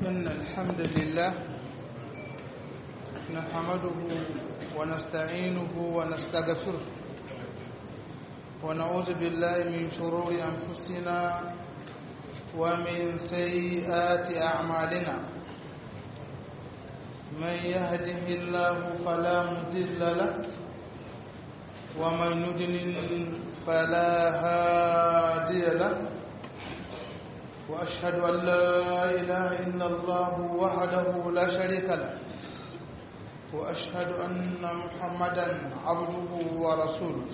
إن الحمد لله نحمده ونستعينه ونستغفره ونعوذ بالله من شرور أنفسنا ومن سيئات أعمالنا من يهده الله فلا مضل له ومن يضلل فلا هادي له وأشهد أن لا إله إلا الله وحده لا شريك له وأشهد أن محمدا عبده ورسوله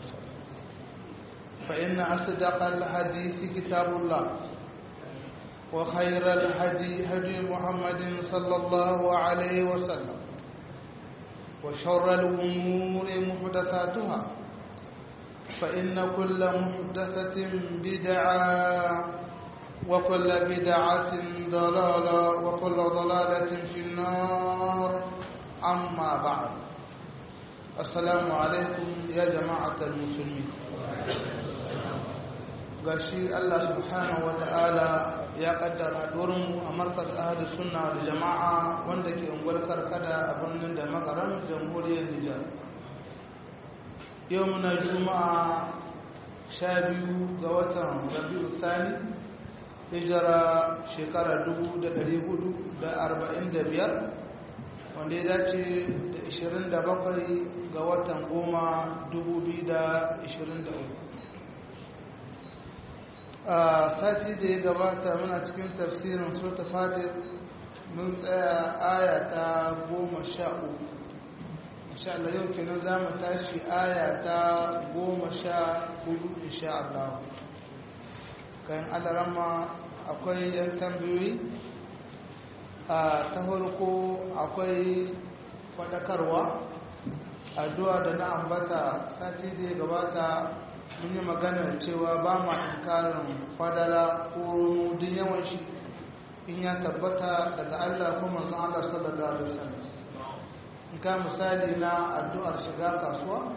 فإن أصدق الحديث كتاب الله وخير الهدي هدي محمد صلى الله عليه وسلم وشر الأمور محدثاتها فإن كل محدثة بدعة وكل بدعة ضلالة وكل ضلالة في النار أما بعد السلام عليكم يا جماعة المسلمين gashi Allah subhanahu wa ta'ala ya kaddara mu a markaz ahadu sunna da jama'a wanda ke unguwar karkada a birnin da makarar jamhuriyar Nijar yau muna juma'a sha biyu ga watan rabi'u sani hijira shekara 445 wanda ya dace da 27 ga watan goma 2023 a sati da ya gabata muna cikin tafsirin sota fadir mun tsaya aya ta goma sha uku insha Allah yau kenan za mu tashi aya ta goma sha hudu insha Allah kayan alarama akwai yan tambayoyi a ta farko akwai fadakarwa addu'a da na ambata sati da ya gabata mun yi maganar cewa ba ma inkarin fadala ko duk yawan shi in ya tabbata daga Allah ko manzon Allah sallallahu alaihi wasallam in ka misali na addu'ar shiga kasuwa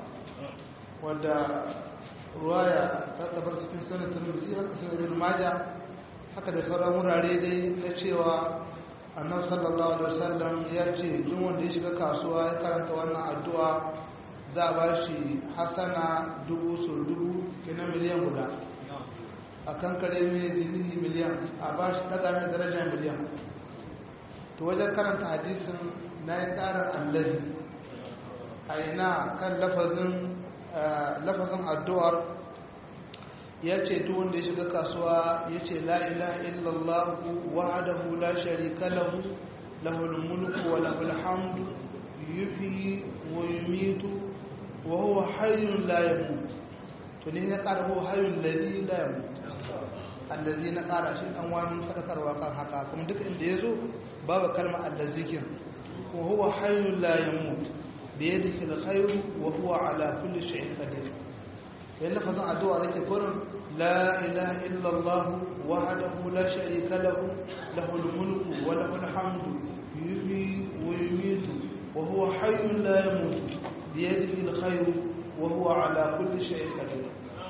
wadda ruwaya ta tabbata cikin sunan Tirmidhi haka sunan Ibn Majah haka da sauran wurare dai na cewa annabi sallallahu alaihi wasallam ya ce duk wanda ya shiga kasuwa ya karanta wannan addu'a za a ba shi hasana dubu so dubu kina miliyan guda a kan kare mai zinihi miliyan a ba shi daga mai darajar miliyan to wajen karanta hadisin na yi karar allahi a ina kan lafazin addu'ar ya ce duk wanda ya shiga kasuwa ya ce la'ilaha illallah wahadahu la sharika lahu lahul mulku wa lahul hamdu yufi wa yumitu wa huwa hayyun la yamut to ne ya ƙara huwa hayyun ladhi la yamut allazi na ƙara shi dan wani fadakarwa kan haka kuma duk inda yazo babu kalmar allazi kin wa huwa hayyun la yamut bi yadihi alkhayr wa huwa ala kulli shay'in qadir yan lafazin addu'a nake gurin la ilaha illa allah wahdahu la sharika lahu lahul mulku wa lahul hamdu yuhyi wa yumiitu wa huwa hayyun la yamut biyadihi alkhayr wa huwa ala kulli shay'in qadir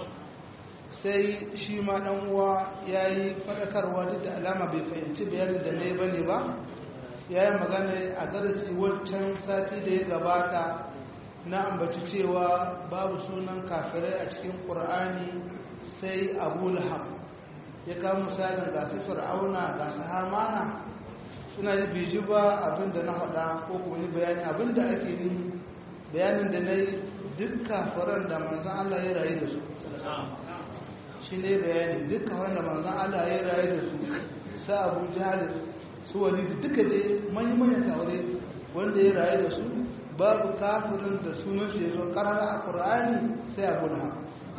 sai shi ma dan uwa yayi fadakarwa duk da alama bai fahimci bayanin da nayi bane ba yayi magana a darasi wancan sati da ya gabata na ambaci cewa babu sunan kafirai a cikin qur'ani sai abu lahab ya kawo misalin ga su fir'auna ga su hamana suna yi biji ba abinda na faɗa ko kuma ni bayani abinda ake ni bayanin da na yi duk kafiran da manzan Allah ya rayu da su shi ne bayani duk kafiran da manzan Allah ya rayu da su sa abu jihar su wani duka dai manyan kawai wanda ya rayu da su babu kafirin da sunan shi ya zo karara a ƙur'ani sai abu na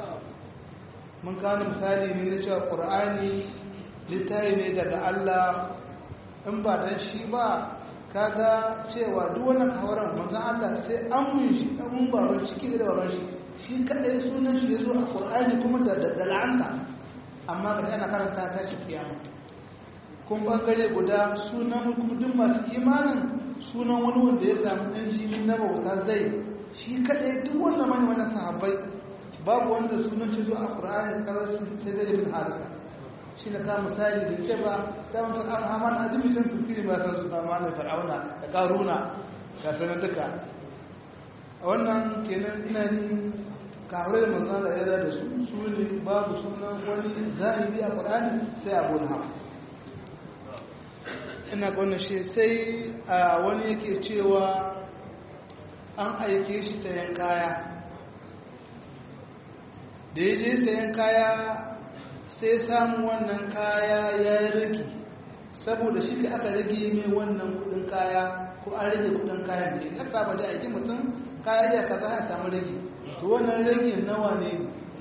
mun kawo misali ne na cewa ƙur'ani littafi ne daga Allah in ba dan shi ba kaga cewa duk wannan kawaran manzon Allah sai an mun shi dan mun baban shi da baban shi shi kadai sunan shi yazo a Qur'ani kuma da da la'anta amma ga yana karanta ta shi kiyama kun bangare guda sunan kuma duk masu imanin sunan wani wanda ya samu dan jini na bauta zai shi kadai duk wannan mani wannan sahabbai babu wanda sunan shi zo a Qur'ani karar sai da ibn Harisa shi na kama misali da ce ba ta mafi an haman adimitin tafsiri ba san su ba ma da fir'auna da karuna ga sanar duka a wannan kenan ina ni kawai da manzana da yara da su su ne babu sunan wani zahiri a ƙwarani sai abu na haka ina ƙwanda shi sai a wani yake cewa an aike shi sayan kaya da ya je sayan kaya sai samu wannan kaya ya yi rage saboda shi da aka rage mai wannan kudin kaya ko an rage kudin kayan da ya saba da aiki mutum kaya iya kaza ya samu rage to wannan rage nawa ne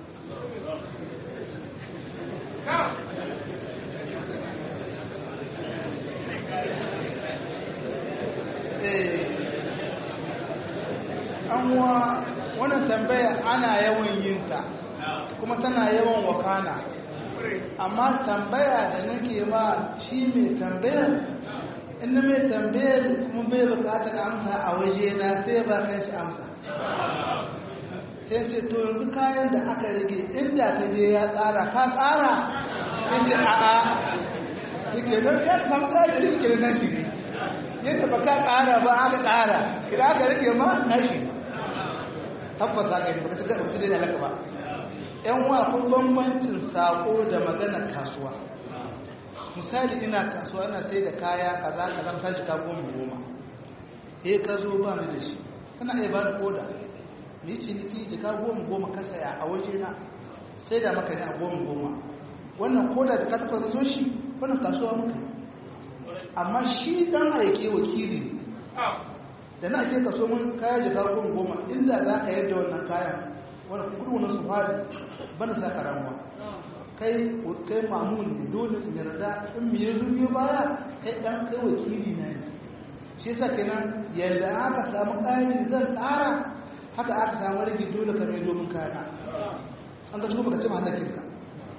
an wa wannan tambaya ana yawan yin ta kuma tana yawan wakana amma tambaya da nake ba shi mai tambayar inda mai tambayar kuma bai bukatar amsa a waje na sai ba kan shi amsa sai ce to yanzu kayan da aka rage inda ka je ya tsara ka tsara ya ce a'a suke nan ya samu kayan da rike na shi ne yadda ba ka ƙara ba aka ƙara kira aka rike ma na shi tabbas za ka yi ba ka ci gaba su daina laka ba yan wa kun bambancin sako da magana kasuwa misali ina kasuwa ina sai da kaya kaza kaza misali shiga goma goma eh ka zo ba ni da shi kana iya ba ni koda ni ciniki jika goma goma ka saya a waje na sai da maka ne a goma goma wannan koda da ka taɓa zo shi wannan kasuwa muka amma shi dan aike wakili da na ake kaso mun kaya jika goma goma inda za ka yadda wannan kayan wani kudu wani su fadi bana sa karamuwa kai kai mamun ne dole in yarda in me ya zubiyo baya kai dan kai wakili na ne shi yasa kenan yadda aka samu ƙari zan ƙara haka aka samu rage dole ka mai domin kayana an ga baka ci mahallakin ka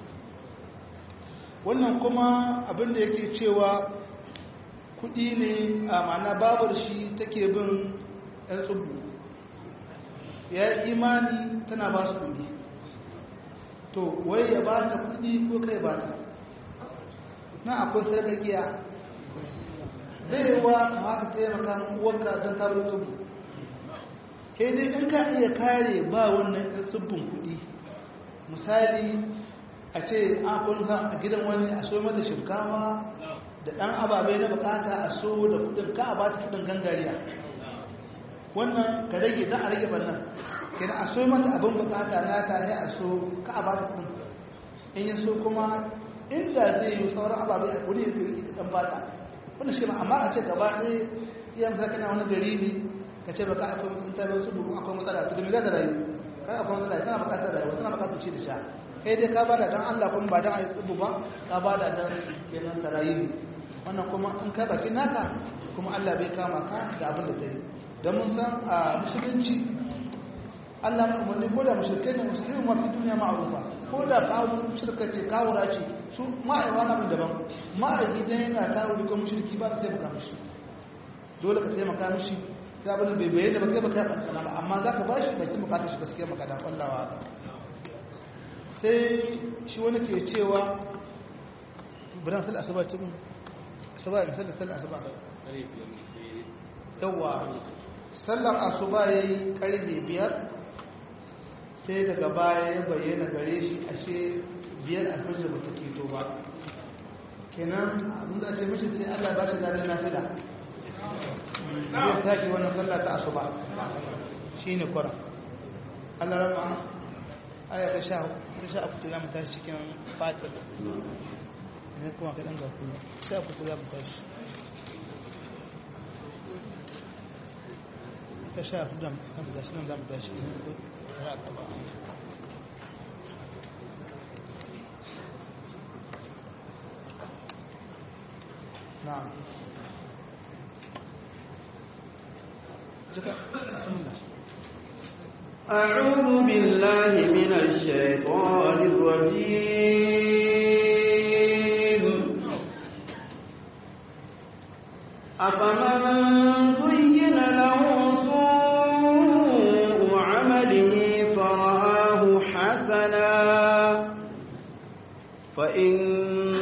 wannan kuma abin da yake cewa kuɗi ne a ma'ana babar shi take bin ɗan tsubu ya yi imani tana ba su kuɗi to wai ya ba ta kuɗi ko kai ba ta na akwai sarkakiya zai yi wa ka haka taimaka uwarka don tabar tsubu kai dai in ka iya kare ba wannan ɗan tsubun kuɗi misali a ce an kunsa a gidan wani a so mata shinkawa da ɗan ababai na bukata a so da kudin ka a ba ta kudin gangariya wannan ka rage za a rage bannan kenan a so mata abin bukata na ta sai a so ka a ba ta kudin in yi so kuma inda zai yi sauran ababai a kudi ya fi ɗan ba ta wannan shi amma a ce gaba ɗaya iya misali kana wani gari ne ka ce baka akwai mutum ta su buru akwai matsala to da me za ta rayu kai akwai matsala tana bukatar rayuwa tana bukatar ci da sha kai dai ka bada dan Allah kuma ba dan ayi tsubu ba ka bada dan kenan ta rayu wannan kuma in kai bakin naka kuma Allah bai kama ka da abin da ta yi don mun san a musulunci Allah mai umarni ko da mushrikai ne musulmi mafi duniya ma'arufa ko da kawo shirka ce kawo race su ma'aiwa na daban ma'aiki dan yana kawo da mushriki ba su taimaka mishi dole ka taimaka mishi ta bani bai bayyana ba kai ba kai ba ba amma za ka ba shi bakin bukatar shi gaskiya maka da kwallawa sai shi wani ke cewa biran sal asuba cikin asuba in sallar sallar asuba yawa sallar asuba ya yi karfe biyar sai daga baya ya bayyana gare shi ashe biyar alfajir ba ta keto ba kenan abin da ce mashi sai allah ba shi zanen nafila zai tashi wannan sallah ta asuba shi ne kwara allah rama aya ta sha ta sha akuta za mu tashi cikin fatir ne kuma kaɗan ga kuma sha akuta za mu tashi ta sha akuta za mu tashi nan za mu tashi na'am أعوذ بالله من الشيطان الرجيم أفمن زين له سوء عمله فرآه حسنا فإن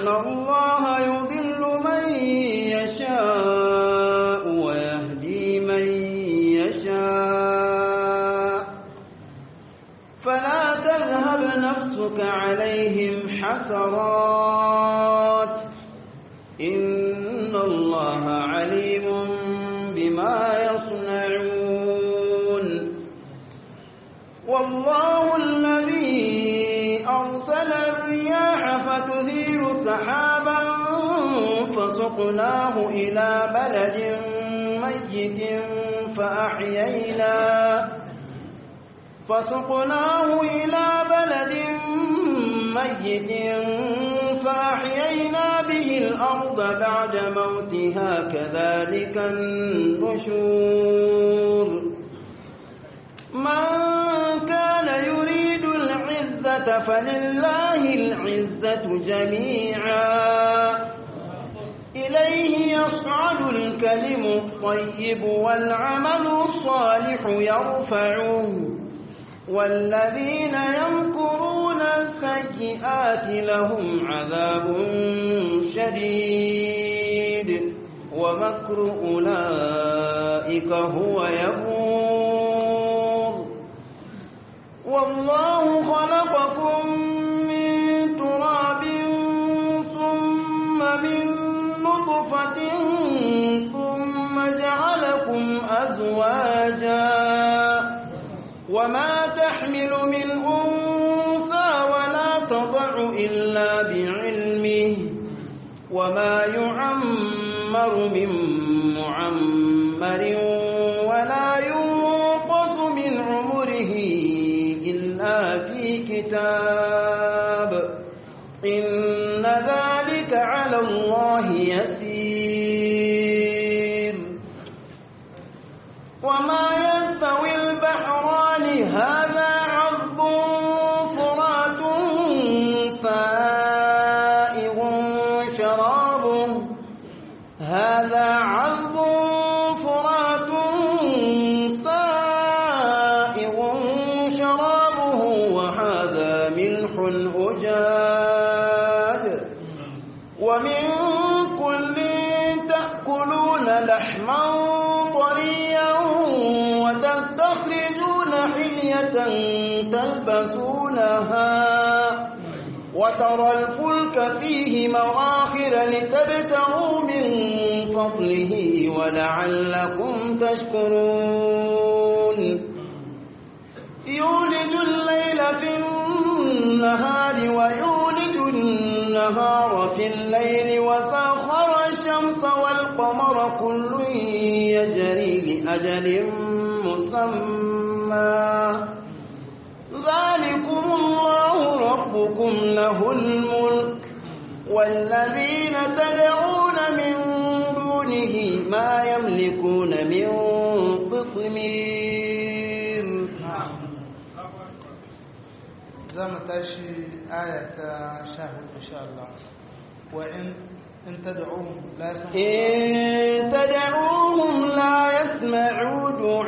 فسقناه إلى بلد ميت فأحيينا فسقناه إلى بلد ميت فأحيينا به الأرض بعد موتها كذلك النشور من كان يريد العزة فلله العزة جميعا إليه يصعد الكلم الطيب والعمل الصالح يرفعه والذين يمكرون السيئات لهم عذاب شديد ومكر أولئك هو يبور والله خلقكم من تراب ثم من نطفة ثم جعلكم أزواجا وما تحمل من أنثى ولا تضع إلا بعلمه وما يعمر من معمر ولا ينقص من عمره إلا في كتاب إن ذلك على الله يسير وما يستوي البحران هذا عذب فرات سائغ شرابه هذا عذب فرات سائغ شرابه وهذا ملح أجاج ومن كل تأكلون لحما طريا وتستخرجون حلية تلبسونها وترى الفلك فيه مواخر لتبتغوا من فضله ولعلكم تشكرون يولج الليل في النهار ويولج النهار في الليل وسخر الشمس والقمر كل يجري لأجل مسمى ذلكم الله ربكم له الملك والذين تدعون من دونه ما يملكون من قطمير za mu tashi aya ta sha hudu insha Allah wa in in tad'uhum la yasma'u إن تدعوهم لا يسمعوا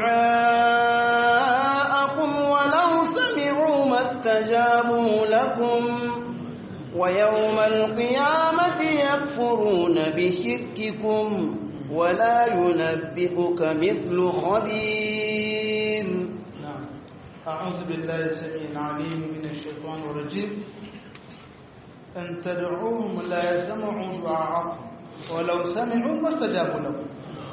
دعاءكم ولو سمعوا ما استجابوا لكم ويوم القيامة يكفرون بشرككم ولا ينبئك مثل خبير نعم أعوذ بالله السميع العليم من الشيطان الرجيم أن تدعوهم لا يسمعوا دعاءكم ولو سمعوا ما استجابوا لكم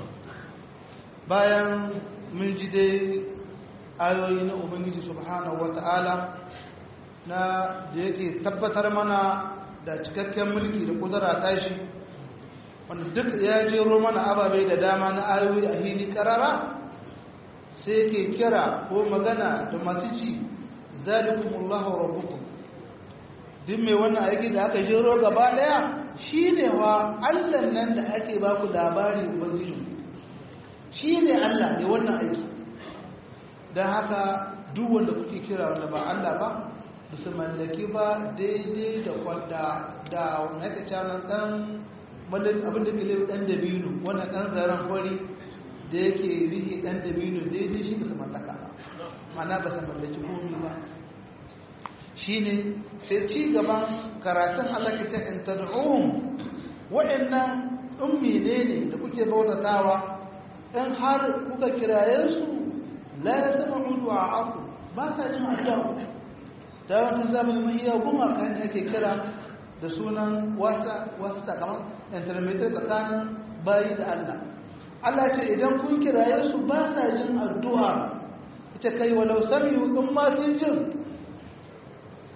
bayan mun ji dai ayoyi na ubangiji subhanahu wata'ala na da yake tabbatar mana da cikakken mulki da kudura tashi wanda duk ya jero mana ababe da dama na ayoyi a hili karara sai ke kira ko magana da masu ci zalikumullahu rabbukum duk mai wannan aiki da aka jero gaba daya shine wa Allah nan da ake ba ku labari ubangiji shine Allah ne wannan aiki dan haka duk wanda kuke kira wanda ba Allah ba su mallaki ba daidai da kwanda da wani aka canan dan abin da ke lewe dan dabino wannan dan zaren kwari da yake rihe dan dabino daidai shi ba su mallaka ba mana ba su mallaki komi ba shi ne sai ci gaban karatun halakita in tad'uhum waɗannan ummi ne ne da kuke bautatawa in har kuka kiraye su la yasma'u du'a'akum ba sa jin addu'a da yawancin zamanin mahiya gumaka ne ake kira da sunan wasa wasu kamar intermediate tsakanin bayi da Allah Allah ce idan kun kiraye su ba sa jin addu'a ita kai walau sami in ma sun jin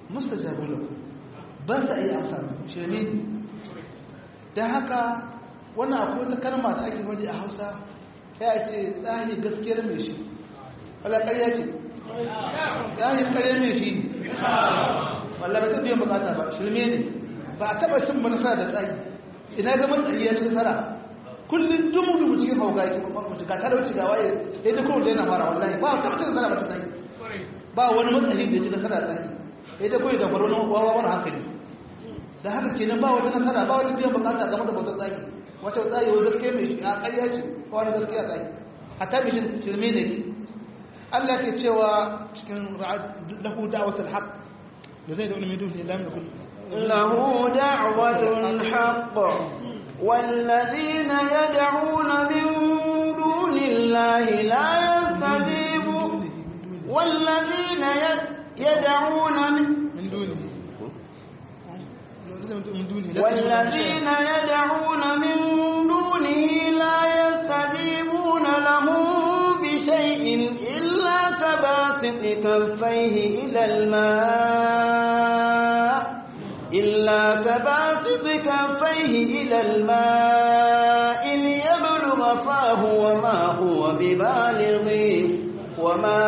mustajabu lahu ba sa iya amsa shirme ne da haka wannan akwai wata kalma da ake faɗi a hausa ya ce tsahi gaskiyar mai shi wala ƙarya ce tsahi ƙarya mai shi wala ba ta biyan bukata ba shirme ne ba a taɓa cin manasa da tsahi ina ga matsayi ya ci nasara kullum dumu dumu cikin hauka yake mutu ga talauci ga waye ya ta kowace yana fara wallahi ba a taɓa cin nasara ba ta tsahi ba wani matsayi da ya ci nasara da tsahi ya ta koyi da faru wawa wani hankali da haka kenan ba wata nasara ba wata biyan bukata game da bautar tsahi wata tsayi wani gaske mai shi a ƙarya ce ko wani gaskiya tsayi hatta mai shirme ne ke Allah ke cewa cikin lahu da'watul haqq da zai da wani midun ne lamin kun له دعوة الحق والذين يدعون من دون الله لا يستجيبون والذين يدعون من min duni min duni والذين يدعون من دونه لا يستجيبون لهم بشيء إلا كباسط كفيه إلى الماء إلا كباسط كفيه إلى الماء ليبلغ فاه وما هو ببالغه وما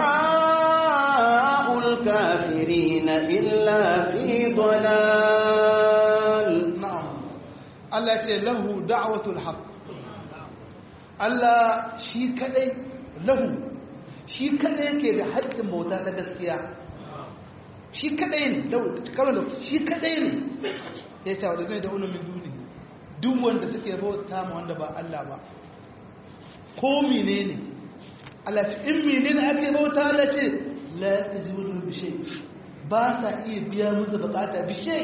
دعاء الكافرين إلا في ضلال na'am Allah ce lahu da'watul haqq Allah shi kadai lahu shi kadai yake da haƙƙin bauta na gaskiya shi kadai ne lahu kamar da shi kadai ne ya ce wa da zai da ulumin duni duk wanda suke bauta ma wanda ba Allah ba ko menene Allah ce in menene ake bauta Allah ce la yastajibu lahu bi shay ba sa iya biya musu bukata bi shay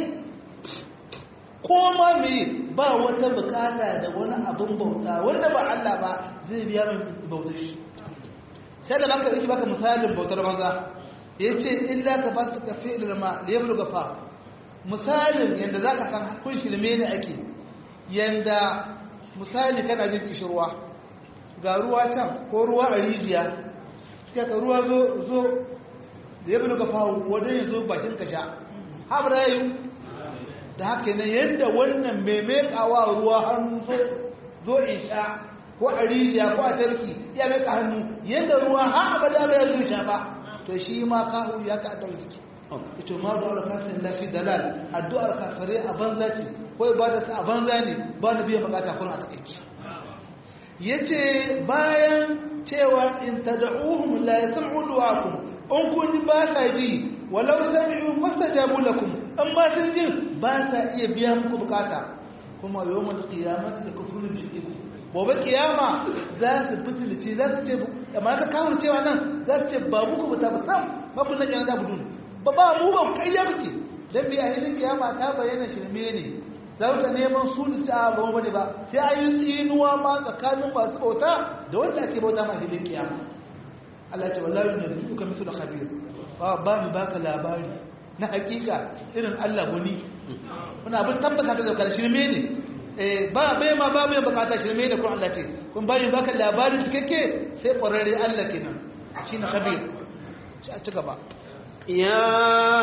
ko ma me ba wata bukata da wani abin bauta wanda ba Allah ba zai biya min bautar shi sai da baka yi baka misalin bautar banza yace illa ka fasu ka fi ilma da yablu gafa misalin yanda zaka san kun shirme ne ake yanda misali kana jin kishirwa ga ruwa can ko ruwa a rijiya sai ka ruwa zo zo da yablu gafa wanda ya zo bakin ka sha habra yayi da haka ne yadda wannan mai mekawa ruwa hannu zo in sha ko a rijiya ko a tarki ya meka hannu yadda ruwa har abada bai zuciya ba to shi ma kahu ya ka da suke ito ma da wala kafin lafi dalal addu'ar kafare a banza ce ko ibada sa a banza ne ba ni biyan bukata kun a takeici yace bayan cewa in tad'uhum la yasma'u du'akum in kun ba sa ji walau sami'u fastajabu lakum amma sun jin ba sa iya biya muku bukata kuma yawmal qiyamati yakfuru bi shirkikum gobe kiyama za su fitilice za su ce amma ka kawo cewa nan za su ce ba muku ba ta ba sam ba kun nake na da budun ba ba mu ba kai ya muke dan bi a hilin kiyama ta bayyana shirme ne za ku neman su da ta ba mu ba sai ayi tsinuwa ma tsakanin masu bauta da wanda ake bauta ma hilin kiyama Allah ya ce wallahi yunabbiuka mithlu khabir ba ba mu baka labari na hakika irin Allah wani muna abin tabbata da zakar shirme ne eh ba bai ma ba bai bukata shirme ne kun Allah ce kun bari baka labarin cikakke sai ƙwararre Allah kenan shine khabir ci gaba يا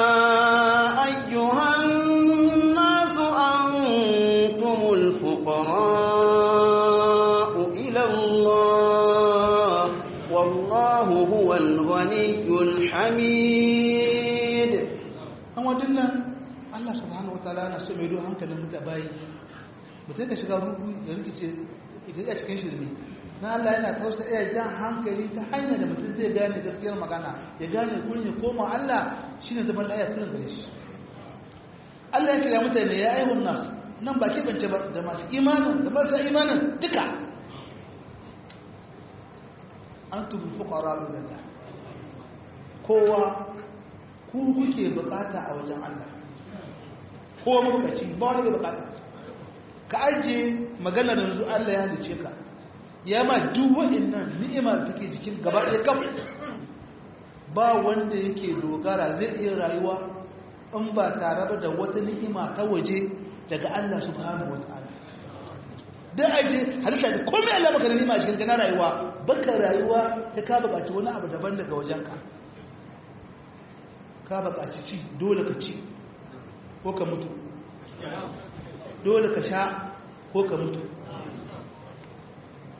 أيها الناس أنتم الفقراء إلى الله والله هو الغني الحميد an wajen nan Allah subhanahu wa ta'ala na so mai don hankalin da bayi mutum ka shiga rubu da rikice ita a cikin shirme na Allah yana tausa iya jan hankali ta hanyar da mutum zai gane gaskiyar magana ya gane kurin ya koma Allah shine zaman laya kurin gare shi Allah ya kira mutane ya aihun nasu nan ba ke bance ba da masu imanin da marasa imanin duka an tubu fuqara lillah kowa ku kuke bukata a wajen Allah ko mabukaci ba wani bai bukata ka ajiye magana da yanzu Allah ya halice ka ya ma duk waɗannan ni'ima da take jikin gaba ɗaya kaf ba wanda yake dogara zai iya rayuwa in ba tare ba da wata ni'ima ta waje daga Allah subhanahu wataala dan aje halitta da komai Allah maka ni'ima cikin kana rayuwa baka rayuwa ta ka bukaci wani abu daban daga wajenka ka bukaci ci dole ka ci ko ka mutu dole ka sha ko ka mutu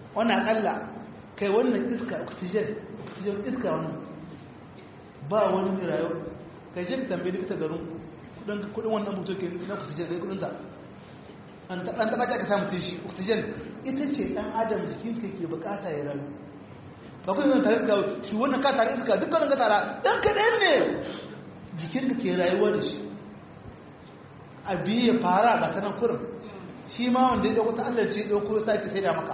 wannan akalla kai wannan iska oxygen oxygen iska wannan ba wani mai rayuwa kai shi tambayi likita garin kudin wannan mutu ke na oxygen kai kudin ta an taba ta ka samu tun shi oxygen ita ce dan adam jikin ka ke bukata ya rayu ba kuma yin tare iska shi wannan ka tare iska dukkanin ka tara dan kaɗan ne jikin ka ke rayuwa da shi a biyu ya fara ga ta nan kurin shi ma wanda ya dauko ta Allah ce dauko ya sake sai da maka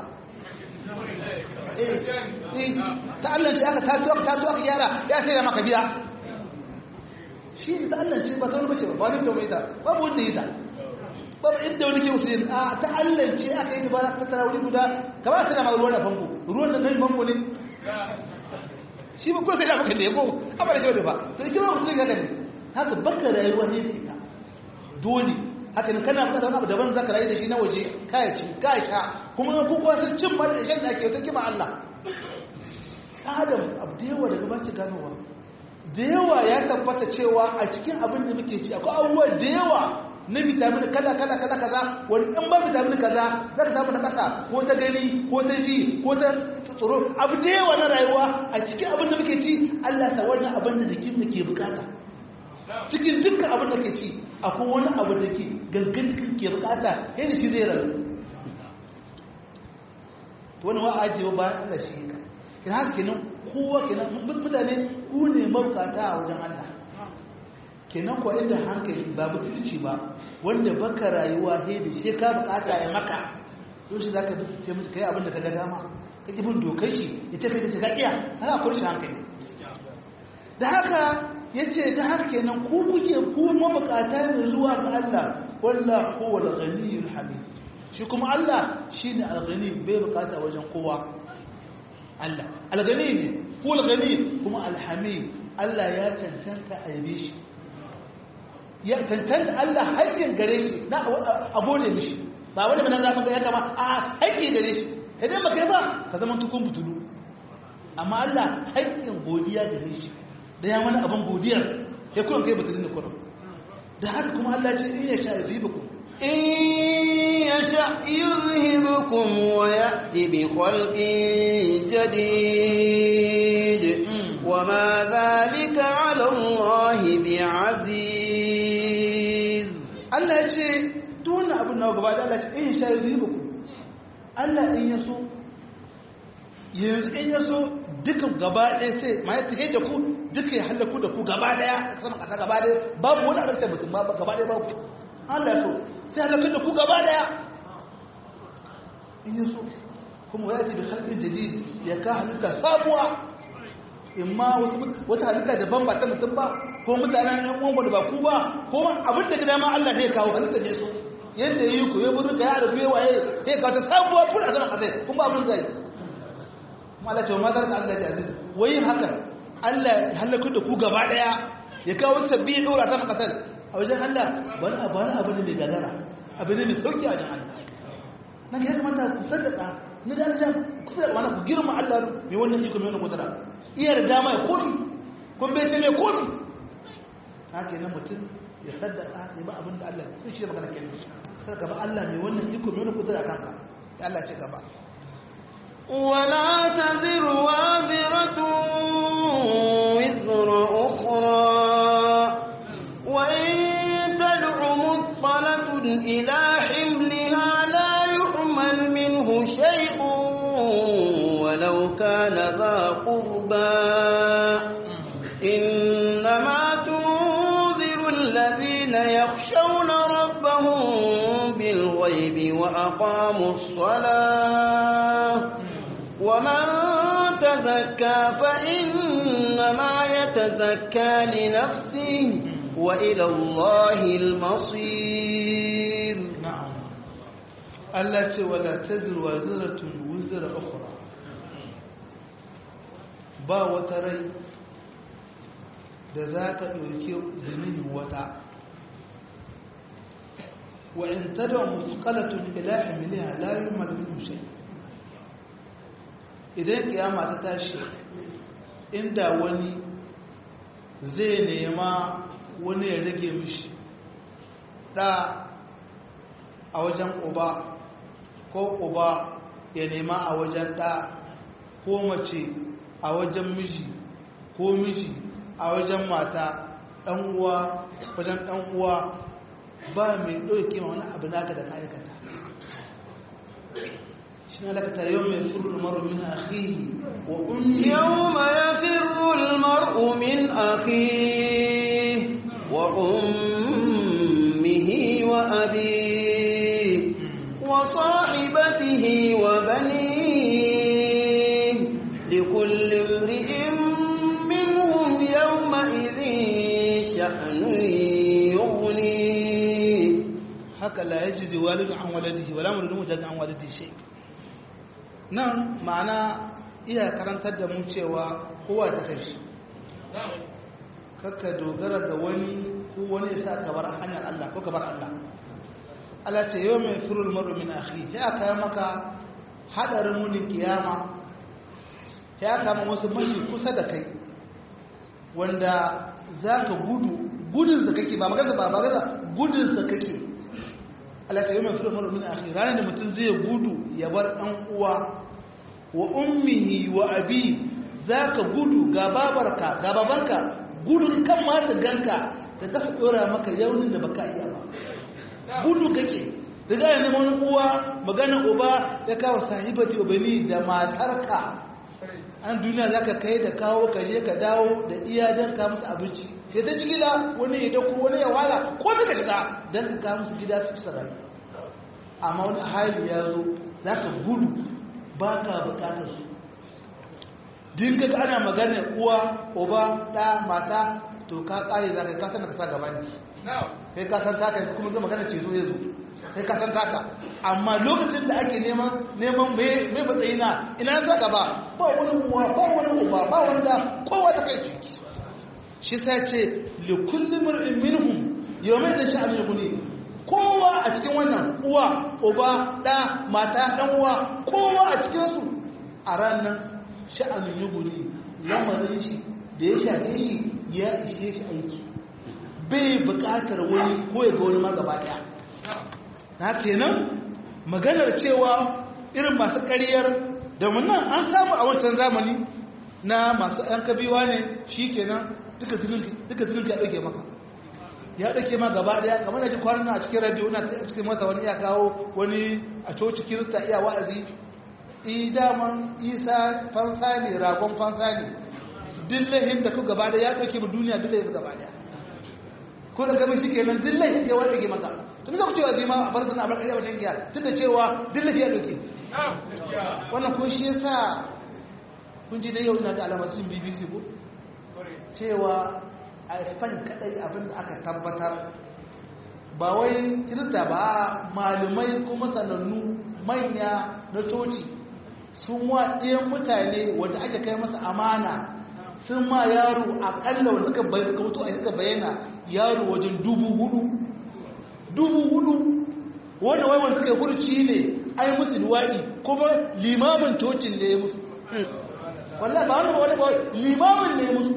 ta Allah ce aka tato aka tato aka gyara ya sai da maka biya shi ne ta Allah ce ba ta wani bace ba wani da mai ta babu wanda yi ta babu inda wani ke musu yin a ta Allah ce aka yi ba ta tara wuri guda kamar ta da ma ruwan da famfo ruwan da nan famfo ne shi ba kuma sai da maka ne ko amma da shi ba to shi ba mutum ga ne haka baka rayuwa ne da ita dole haka ne kana bukatar wani abu daban zaka rayu da shi na waje kaya ci kaya sha kuma ku kuwa sun cin ma da shan da ake wata kima Allah adam abu da yawa daga baci ganowa da yawa ya tabbata cewa a cikin abin da muke ci akwai abubuwa da yawa na vitamin kala kala kala kaza wani in ba vitamin kaza za ka samu na kasa ko ta gani ko ta ji ko ta tsoro abu da yawa na rayuwa a cikin abin da muke ci Allah sa wannan abin da jikin mu ke bukata cikin dukkan abin da ke ci akwai wani abu da ke gangan cikin ke bukata yadda shi zai rayu wani wa ajiye bayan Allah shi ka ina haka kenan kowa kenan mutane ku ne mabukata a wajen Allah kenan kuwa inda hankali ba mutunci ba wanda baka rayuwa he da shi ka bukata ya maka yau shi zaka bi sai musu kai abin da ka ga dama kake bin dokar shi ya ce kai da shiga iya haka kurshi hankali da haka yace da haka kenan ku kuke ku mabukata ne zuwa ga Allah wallahu huwal ghaniyul hamid shi kuma Allah shine al-ghani bai bukata wajen kowa Allah al-ghani ne huwal ghani kuma al-hamid Allah ya cancanta a yabe shi ya cancanta Allah haƙƙin gare shi na a gode mishi ba wani mana za ka ga ya kama a haƙƙi gare shi idan ba kai ba ka zama tukun butulu amma Allah haƙƙin godiya gare shi da ya mana abin godiyar ya kuma kai batun da kurum da haka kuma Allah ce in ya sha yuzibukum in ya sha yuzhibukum wa ya'ti bi khalqin jadid wa ma dhalika 'ala Allah bi'aziz Allah ya ce duk wannan abin nawa gaba da Allah ce in ya sha yuzibukum Allah in ya so yanzu in ya so duka gaba ɗaya sai ma ya tafiye da ku duka ya hallaku da ku gaba ɗaya a sama ƙasa gaba ɗaya babu wani abin da mutum ba gaba ɗaya babu Allah ya so sai halakar da ku gaba ɗaya in yi so kuma ya ce da halin jadid ya ka halitta sabuwa in ma wata halitta daban ba ta mutum ba ko mutanen yan uwan da ba ku ba ko abin da gida ma Allah ne ya kawo halitta ne so yadda ya yi ku ya buru ka ya da biye waye ya kawo ta sabuwa fura a sama ƙasa kuma abin zai kuma Allah ce wa mazar ka Allah aziz wayin haka Allah ya halaka da ku gaba daya ya kawo sabbi dora sama kasar a wajen Allah wani abu wani abu ne mai gagara abu ne mai sauki a wajen Allah nan ya kamata ku sadaka ni da Allah ku da wani ku girma Allah mai wannan iko mai wannan kudura iya da dama ya komi kun bai ce mai komi haka ne mutum ya sadaka ya ba abin da Allah sai shi da magana kenan sai gaba Allah mai wannan iko mai wannan kudura kanka ya Allah ce gaba ولا تزر وازرة وزر أخرى وإن تدع مثقلة إلى حملها لا يحمل منه شيء ولو كان ذا قربى إنما تنذر الذين يخشون ربهم بالغيب وأقاموا الصلاة ومن تزكى فإنما يتزكى لنفسه وإلى الله المصير نعم التي ولا تزر وزرة وزر أخرى با وتري da za ta ɗauki zinin wata wa in tada musqalatun ila hamiliha la yumal minhu shay idan kiyama ta tashi inda wani zai nema wani ya rage mishi da a wajen uba ko uba ya nema a wajen ɗa ko mace a wajen miji ko miji a wajen mata ɗan uwa wajen ɗan uwa ba mai ɗauke ma wani abu naka da ka aikata shi na lakata yau mai furu maru min akhihi wa ummi يوم يفر المرء من أخيه وأمه وأبيه وصاحبته وبنيه لكل امرئ منهم يومئذ شأن يغنيه haka la yajzi walidu an waladihi wala mulidun mujaz an waladihi shay nan ma'ana iya karantar da mu cewa kowa ta kai shi kakka dogara da wani ko wani ya sa ka bar hanyar Allah ko ka bar Allah Allah ce yau mai firul maru min akhi ya aka yi maka hadarin munin kiyama ya kama wasu mafi kusa da kai wanda za ka gudu gudunsa kake ba magana ba magana gudunsa kake Allah ta yi mai firul maru min akhi ranar da mutum zai gudu ya bar ɗan uwa wa ummihi wa abi za ka gudu ga babarka ga babanka gudun kan mata ganka da kasa ɗora maka yaunin da baka iya ba gudu kake da za a neman uwa maganin uba ya kawo sahibati ubani da matarka an duniya za ka kai da kawo ka je ka dawo da iya don ka musu abinci sai ta ci gida wani ya dauko wani ya wala ko ka shiga don ka kawo musu gida su sarai amma wani hali ya zo za ka gudu ba ka bukatar su dinga ka ana magana uwa uba ɗa mata to ka ƙare za ka yi kasan da ka sa gaba ne sai ka san taka yanzu kuma zai magana ceto ya zo sai ka san taka amma lokacin da ake neman neman mai matsayi na ina za gaba ba wani uwa ba wani uba ba wanda kowa ta kai ciki shi sai ce li kulli mar'in minhum yawmin da sha'an yughni kowa a cikin wannan uwa uba da mata dan uwa kowa a cikin su a ranar sha'an yughni lamarin shi da ya shafe shi ya ishe shi aiki bai buƙatar wani ko ya ga wani ma gaba ɗaya na kenan maganar cewa irin masu ƙaryar da nan an samu a wancan zamani na masu ‘yan kabiwa ne shi kenan duka zunubi ya ɗauke maka ya ɗauke ma gaba ɗaya kamar da ji kwanan a cikin radio na cikin masa wani ya kawo wani a coci kirista iya wa'azi idaman isa fansa ne ragon fansa ne dillahin da ku gaba ɗaya ya ɗauke mu duniya dillahin gaba ɗaya ko da gami shi kenan dillahin ya wata ke maka tun da ku cewa zima a barzana a barkar yawon giya tun da cewa dillahin ya ɗauke wannan ko shi yasa kun ji da yau ina da alamar sun bbc ko cewa a spain kadai abinda aka tabbatar ba wai kirista ba malumai kuma sanannu manya na coci sun wa ɗayan mutane wanda ake kai masa amana sun ma yaro akalla wanda suka bayyana suka mutu a suka bayyana yaro wajen dubu hudu dubu hudu wanda wai wanda suka yi hurci ne ai musu luwaɗi kuma limamin cocin da ya musu wallah ba wani ba wani ba limamin ne ya musu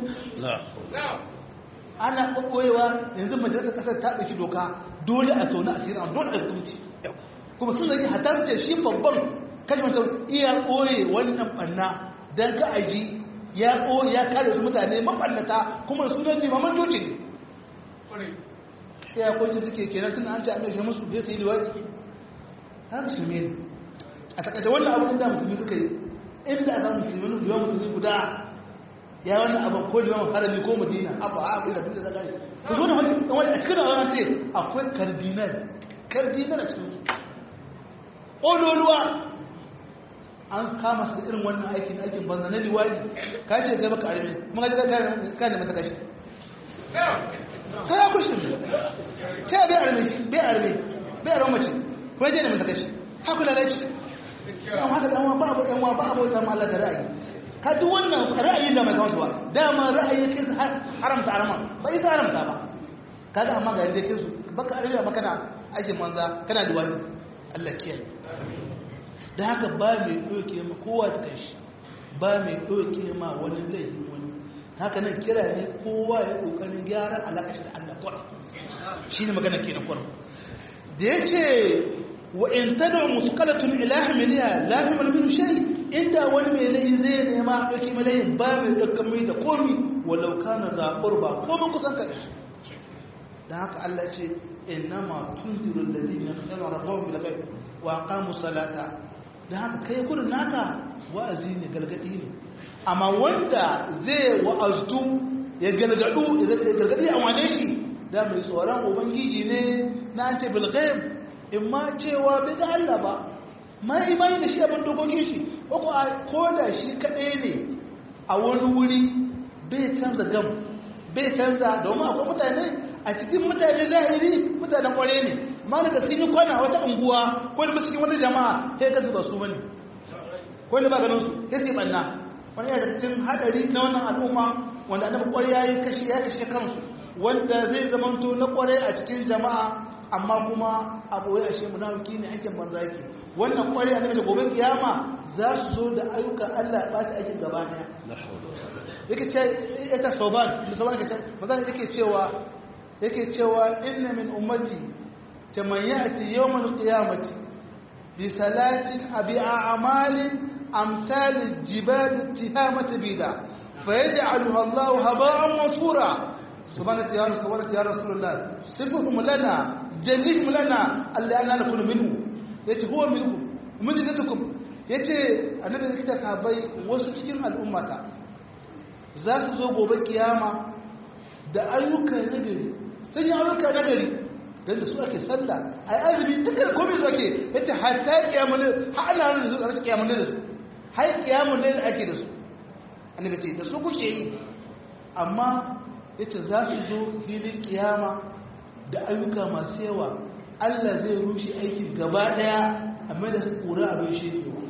ana ɓaɓɓoyewa yanzu majalisar ƙasar ta ɗauki doka dole a tauna a siran dole a hukunci kuma sun zage hata su ce shi babban kashi mata iya ɓoye wannan ɓanna don ka aji ya ɓoye ya kare su mutane maɓannata kuma da sunan limaman coci ne ya kwanci suke kenan tun an ce an ɗauke musu zai su yi liwaɗi haka shi ne a takaice wannan abin da musulmi suka yi inda aka musulmi liwan musulmi guda ya wannan abin ko liwan harami ko madina abu a abu da duk da zagari ku zo da wani a cikin wani ce akwai kardinal kardinal a cikin su ƙololuwa an kama su irin wannan aikin aikin banza na liwari ka ce zai maka arme kuma ka ji ka ne mata kashi sai ya kushe ta bai arme shi bai arme bai arme mace kuma je ne mata kashi haka lalaci yan haka dan ba abu yan ba abu ta Allah da ra'ayi ka duk wannan ra'ayin da mai kawo ba dama ra'ayi kai haramta arama ba ita haramta ba kaga amma ga yadda kai su baka arama maka na aikin manza kana da wani Allah kiyaye da haka ba mai doke ma kowa ta kai shi ba mai doke ma wani zai wani haka nan kira ne kowa ya kokarin gyaran alaƙa da Allah kwara shine magana kenan kwara da yace wa in tad'u musqalatun ila hamliha la yamlu min shay inda wani mai lahi zai nema dauki mai lahi ba mai dukkan mai da komi walau kana za qurba ko mun kusan ka dan haka Allah ya ce innama tunziru alladhina yakhshawna rabbahum bil ghaib wa aqamu salata dan haka kai kurin naka wa'azi ne galgadi ne amma wanda zai wa'azdu ya galgadu ya galgadi a wane shi da mai tsoron ubangiji ne na ante bil ghaib in ma cewa bai ga Allah ba ma imani da shi abin dokokin shi ko ko da shi kadai ne a wani wuri bai canza gam bai canza domin akwai mutane a cikin mutane zahiri mutanen kware ne amma daga sun yi kwana wata unguwa ko da cikin wata jama'a sai ka zuba su bane ko da ba ganin su sai sai banna wani ya cikin hadari na wannan al'umma wanda annabi kware yayi kashi ya kashe kansu wanda zai zamanto na kware a cikin jama'a amma kuma a boye ashe munafiki ne aikin banza yake wannan kware annabi da gobe kiyama za su zo da ayyukan Allah ya bata aikin gaba daya yake ce ita soban musamman yake ce magana yake cewa yake cewa inna min ummati man ya'ti yawmal qiyamati bi salatin abi a'malin amsal al-jibal tihamati bida fayaj'aluha Allah haba'an mansura subhanaka ya rasul subhanaka ya rasulullah sifuhum lana jannihim lana alli anna nakunu minhu yace huwa minhu mujidatukum yace annabi da kita sabai wasu cikin al'ummata za su zo gobe kiyama da ayyuka nagari sun yi ayyuka nagari don da su ake sallah a yi azumi dukkan komai su ake yace hatta kiyamun har ana nan da su ake kiyamun da su har kiyamun da ake da su annabi ce da su kuke yi amma yace za su zo filin kiyama da ayyuka masu yawa Allah zai rushe aikin gaba daya amma da su kura abin shekewa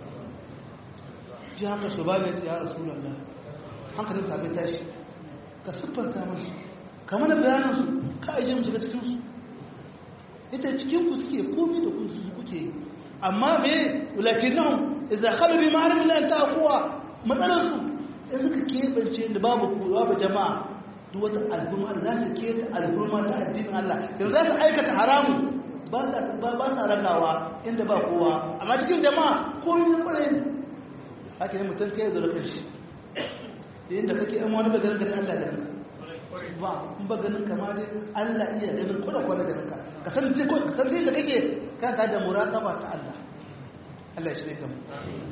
ji haka su ba ne ya rasulullah hankalin sabai tashi ka siffanta masu kamar da bayanansu ka ajiye mu shiga cikinsu ita cikinku suke komi da kun su kuke yi amma me wulakin nan iza kalu bi ma'arin lan ta kuwa matsalarsu in suka keɓance da babu kowa ba jama'a duk wata al'umma da za su keta al'umma ta addinin Allah yanzu za su aikata haramu ba sa ragawa inda ba kowa amma cikin jama'a komi na kwarai ne haka ne mutum kai zo da kanshi da yadda kake yan wani bagarin ka da Allah ganin ka ba in ba ganin ka ma dai Allah iya ganin ko da ko da ganin ka ka san ce ko ka san da kake ka ta da muraqaba ta Allah Allah ya shirye da mu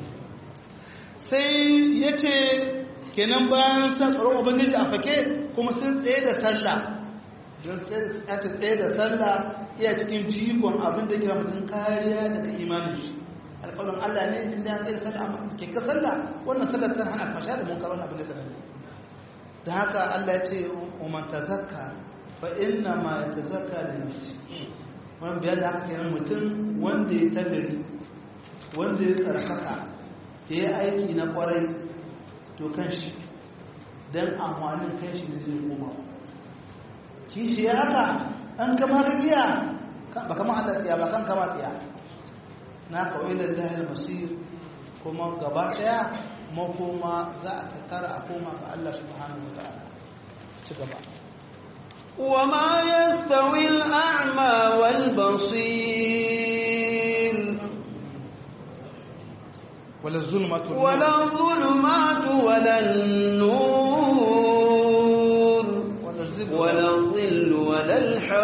sai yace kenan bayan sa tsaron ubangiji a fake kuma sun tsaye da sallah don tsaye tsaye da sallah iya cikin jigon abin da kira mutum kariya daga imanin shi alƙawarin Allah ne inda ya tsaye sallah amma ke ka sallah wannan sallar ta hana fasha da munkar wannan abin da sanar da haka Allah ya ce umman tazakka fa inna ma yatazakka li nafsi wannan bayan da aka kenan mutum wanda ya tagari wanda ya tsarkaka ya yi aiki na kwarai to kan shi dan amfanin kan shi ne zai koma kishi ya haka an kama rabiya ba kama hada tsiya ba kan kama tsiya na kawai da lahir masir kuma gaba daya makoma za a tattara a koma ga Allah subhanahu wataala ci gaba وما يستوي الأعمى والبصير ولا الظلمات ولا الظلمات ولا النور ولا الظل ولا الظل ولا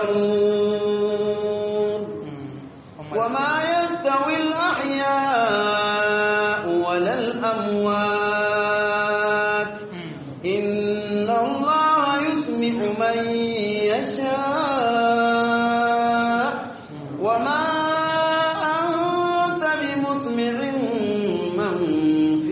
الحرور وما يستوي الأحياء ولا الأموات إن الله يسمع من يشاء وما أنت بمسمع من في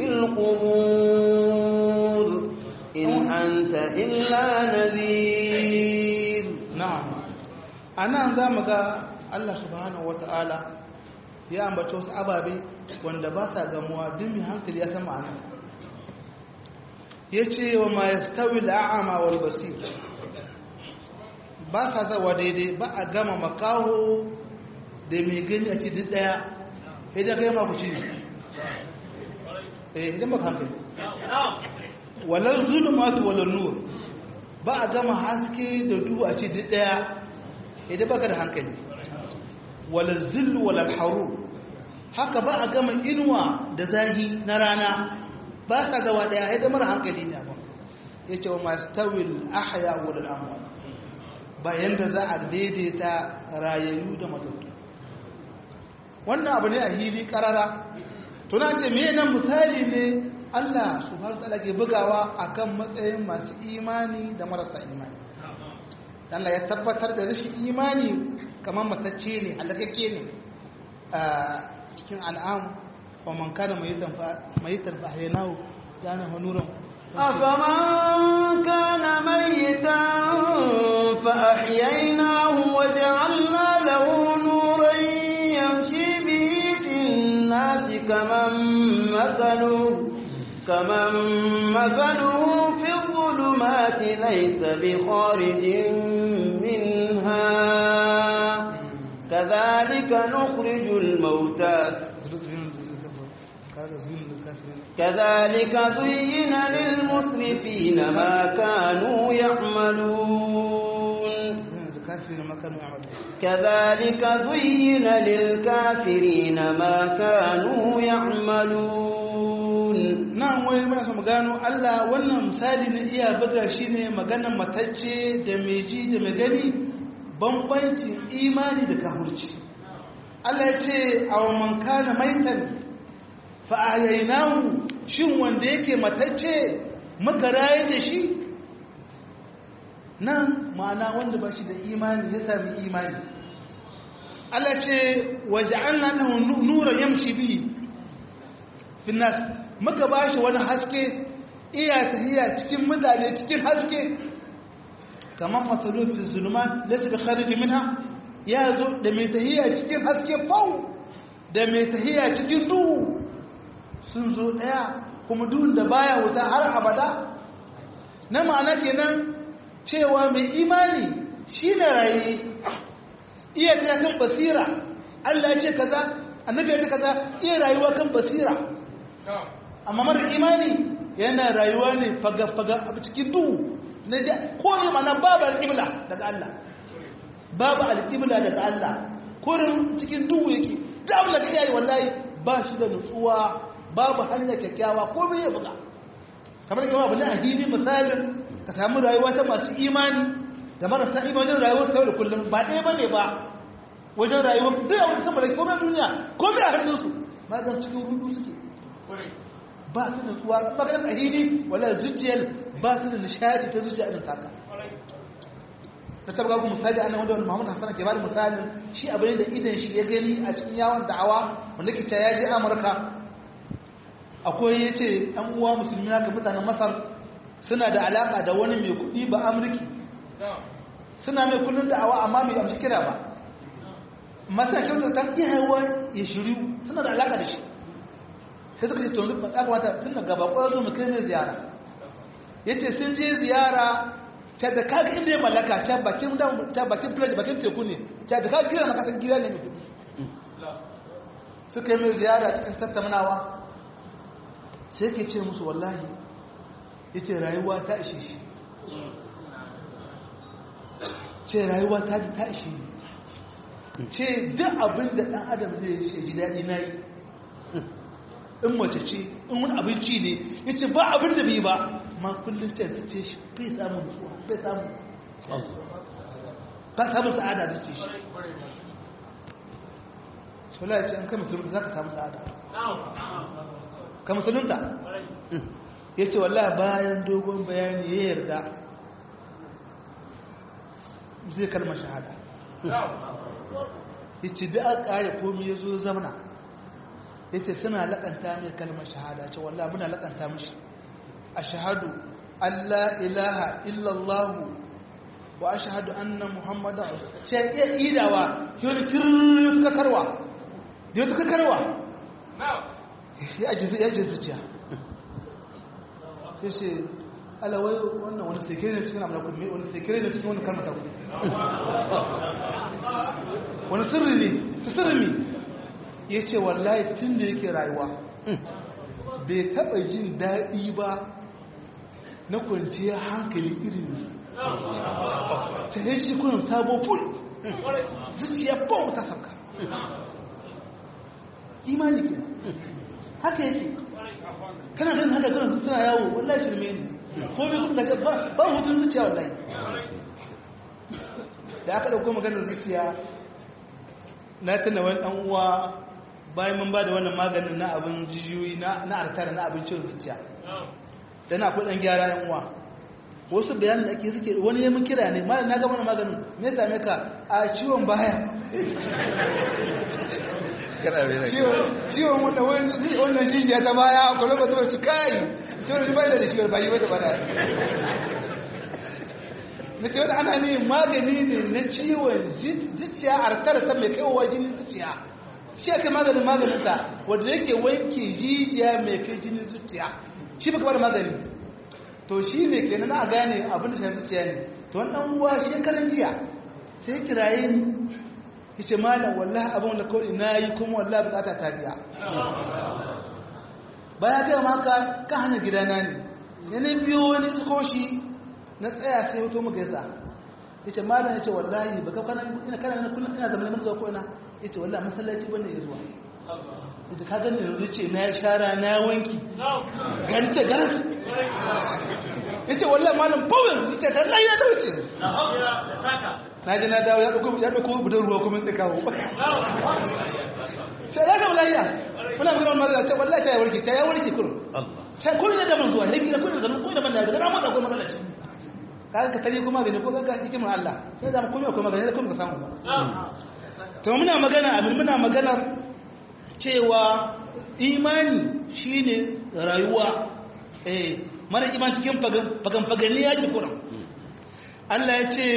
القبور إن أنت إلا نذير na'am anan zamu ga Allah subhanahu wata'ala ya ambaci wasu ababe wanda ba sa gamuwa duk mai hankali ya san ma'ana yace wa ma yastawi al'ama wal basir ba sa zawa daidai ba a gama makaho da mai gani a ci duk daya idan kai ma ku ci ne eh idan ba ka hankali walal zulumatu walal nur ba a gama haske da duhu a ce duk daya idan baka da hankali wala zillu wala haru haka ba a gama inuwa da zahi na rana ba ka gawa daya haida mara hankali ne ba ya ce wa masu tawil ahya wal amwal bayan da za a daidaita rayayyu da matattu wannan abu ne a hili karara tuna ce me nan misali ne Allah subhanahu ta'ala ke bugawa akan matsayin masu imani da marasa imani Allah ya tabbatar da rashin imani kamar matacce ne halakakke ne a cikin al'am wa man kana mayitan fa ahyaynahu kana hunuran أفمن كان ميتا فأحييناه وجعلنا له نورا يمشي به في الناس كمن مثله كمن مثله في الظلمات ليس بخارج منها كذلك نخرج الموتى كذلك زين للمسرفين ما كانوا يعملون كذلك زين للكافرين ما كانوا يعملون nan wai muna so mu gano Allah wannan misali na iya buga shi ne maganar matacce da mai ji da mai gani bambancin imani da kafirci Allah ya ce a man kana maitan fa ahyaynahu shin wanda yake matacce muka raye da shi nan ma'ana wanda ba shi da imani ya sami imani Allah ce waja'alna lahu nuran yamshi bihi fi nas muka ba shi wani haske iya tahiya cikin mutane cikin haske kamar matsalolin zulma da suka khariji minha ya zo da mai tahiya cikin haske fau da mai tahiya cikin duhu sun zo daya kuma duhun da baya wuta har abada na ma'ana kenan cewa mai imani shi ne raye iya ta kan basira Allah ya ce kaza annabi ya ce kaza iya rayuwa kan basira amma mara imani yana rayuwa ne faga-faga a cikin duhu na ja ko ne mana babu alƙibla daga Allah babu alƙibla daga Allah kurin cikin duhu yake damu da kake yi wallahi ba shi da nutsuwa babu hanya kyakkyawa ko bai ya buga kamar kama abu ne a hili misalin ka samu rayuwa ta masu imani da marasa imanin rayuwar sau da kullum ba ɗaya ba ne ba wajen rayuwar duk a wasu sama da komai duniya komai a hannunsu ma zan cikin hudu suke ba su da tsuwa ɓarar tsahiri wala zuciyar ba su da nishadi ta zuciya irin taka na taba ku misali annan wanda wani muhammadu hassan ke bada misalin shi abu ne da idan shi ya gani a cikin yawon da'awa wanda ke ta yaji amurka akwai ya ce ɗan uwa musulmi haka mutanen masar suna da alaƙa da wani mai kuɗi ba amurki suna mai kullum da'awa amma mai amshi kira ba masu na kyautar ta iya haihuwa ya shiru suna da alaƙa da shi sai suka ce to yanzu ya kamata tun da gaba ko zo mu kai ne ziyara yace sun je ziyara ta da kaga inda ya mallaka ta bakin da ta bakin plage bakin teku ne ta da kaga gidan makasan gida ne mutum suka yi mai ziyara cikin tattaunawa sai ke ce musu wallahi yace rayuwa ta ishe shi ce rayuwa ta ta ishe ni ce duk abin da dan adam zai yi ji daɗi na yi in mace ce in wani abinci ne ya ce ba abin da bai ba ma kullum ta yanzu ce shi bai samun nutsuwa bai samun ba samun sa'ada da ce shi shola ya ce an kai musulunta za ka samu sa'ada ka musulunta ya ce wallah bayan dogon bayani ya yarda zai kalma shahada ya ce da aka kare komi ya zo zamana ya ce suna laƙanta mai kalmar shahada ce wallah muna laƙanta mashi a shahadu Allah ilaha illallahu wa a shahadu annan muhammadu ce iya idawa ki wani kirri yau suka karwa da yau suka karwa ya ji zuciya sai ce alawai wannan wani sekere ne cikin amina kuma wani sekere ne cikin wani kalmar ta kuma wani sirri ne ta sirri ne ya ce wallahi tun da yake rayuwa bai taɓa jin daɗi ba na kwanciyar hankali irin ta yi shi kunan sabo ful zuciya bom ta sauka imani ke haka yake kana ganin haka kana suna yawo wallahi shirme ne ko bai kuma gaje ba ba hutun zuciya wallahi da aka dauko maganar zuciya na tana wani dan uwa bayan mun ba da wannan maganin na abin jijiyoyi na na artara na abin ciwon zuciya dan akwai dan gyara yan uwa wasu bayanin da ake suke wani ya mun kira ne malam na ga wannan maganin me yasa me ka a ciwon baya ciwon wannan jijiya ta baya a kwallo ba ta kari ciwon shi bai da shi bayi ba da bada na ce wani ana ne magani ne na ciwon zuciya a tara ta mai kaiwa jinin zuciya shi ake maganin maganinta wadda yake wanke jijiya mai kai jinin zuciya shi baka bada magani to shi ne ke na gane abin da shi zuciya ne to wannan uwa shekaran jiya sai kiraye ni yace malam wallahi abin da kawai na yi kuma wallahi bukata ta biya baya ga maka ka hana gidana ne ne ne biyo wani tsoshi na tsaya sai hoto muka yasa yace malam yace wallahi baka kana ina kana ina kullum ina zamanin zuwa ko ina yace wallahi masallaci bane ya zuwa yace ka gani yanzu yace na shara na wanki gari ce garas yace wallahi malam bawon yace ta lai ya dauce na ji na dawo ya ɗauko ya ɗauko budan ruwa kuma sai kawo sai ya kama lafiya muna magana wani magana ce wallahi ta ya warke ta ya warke kurun sai kurun ya daban zuwa ya gida kurun zanen kurun daban da daga ramar da akwai matsala ce ka ka tare kuma gani ko ka hikimin Allah sai zama kuma akwai magana da kuma ka samu ba to muna magana abin muna maganar cewa imani shine rayuwa eh mara iman cikin fagan fagani ya ki kuran Allah ya ce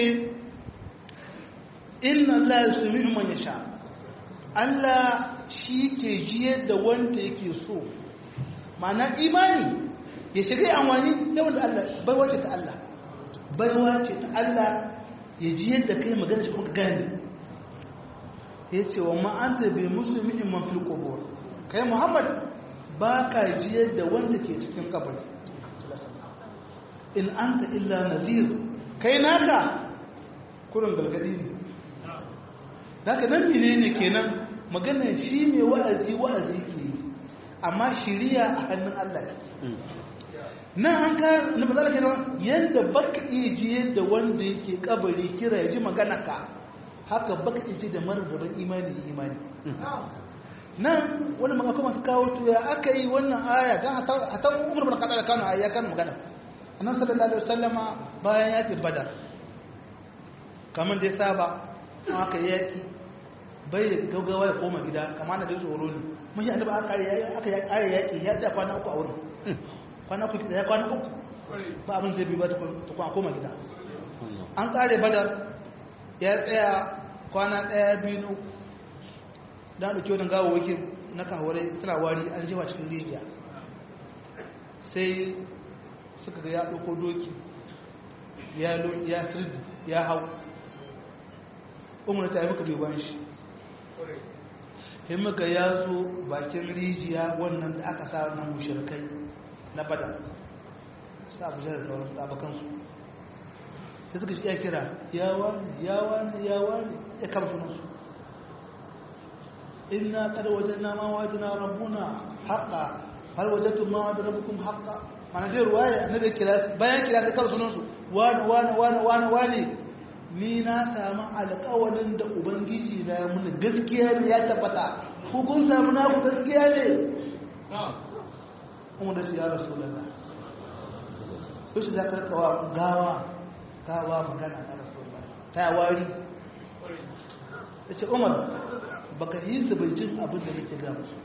inna Allah yusmi'u man yasha Allah shi ke jiyar da wanda yake so ma'ana imani ya shiga amfani da wanda Allah baiwa ce ta Allah baiwa ce ta Allah ya jiyar da kai magana shi kuma gane ya ce wa ma'anta bai musulmi man fil qubur kai Muhammad ba ka jiyar da wanda ke cikin kabari in anta illa nadhir kai naka kurin galgadi ne daga nan ne ne kenan magana shi mai wa'azi wa'azi ke yi amma shiriya a hannun Allah ne nan an ka na bazara kenan yadda baka iya ji yadda wanda yake kabari kira ya ji magana ka haka baka iya ji da marar rabin imani da imani nan wani maka kuma su kawo tuya aka yi wannan aya don hata umar bin kada da kano aya kan magana annan sallallahu alaihi wasallama bayan yakin badar kamar da ya saba aka yaki bai gaugawa ya koma gida kama na da tsoro ne mun yi annaba aka aka yaki ya tsaya kwana uku a wurin kwana uku ya kwana uku ba abin zai bi ba ta kwana koma gida an kare badar ya tsaya kwana daya biyu na uku da ɗauki wani gawawakin na kawarai suna wari an jewa cikin rijiya sai suka ga ya ɗauko doki ya sirdi ya hau umar ta yi muka bai ban shi sai muka ya zo bakin rijiya wannan da aka sa na mushirkai na bada sa abu da sauran tsabakansu sai suka shi ya kira ya wani ya wani ya wani ya kama sunansu inna kada wajen na ma wajen na rabbuna haƙa har wajen ma wajen rabbukun haƙa mana zai ruwaya annabi kira bayan kira sai kama sunansu wani wani wani wani wani ni na samu alƙawarin da ubangiji na ya muni gaskiya ne ya tabbata ko kun samu na ku gaskiya ne kuma da ya rasu lalla yau shi za ka rikawa gawa gawa magana na rasu lalla ta wari ya ce umar baka yi su bai jin abin da nake ga musu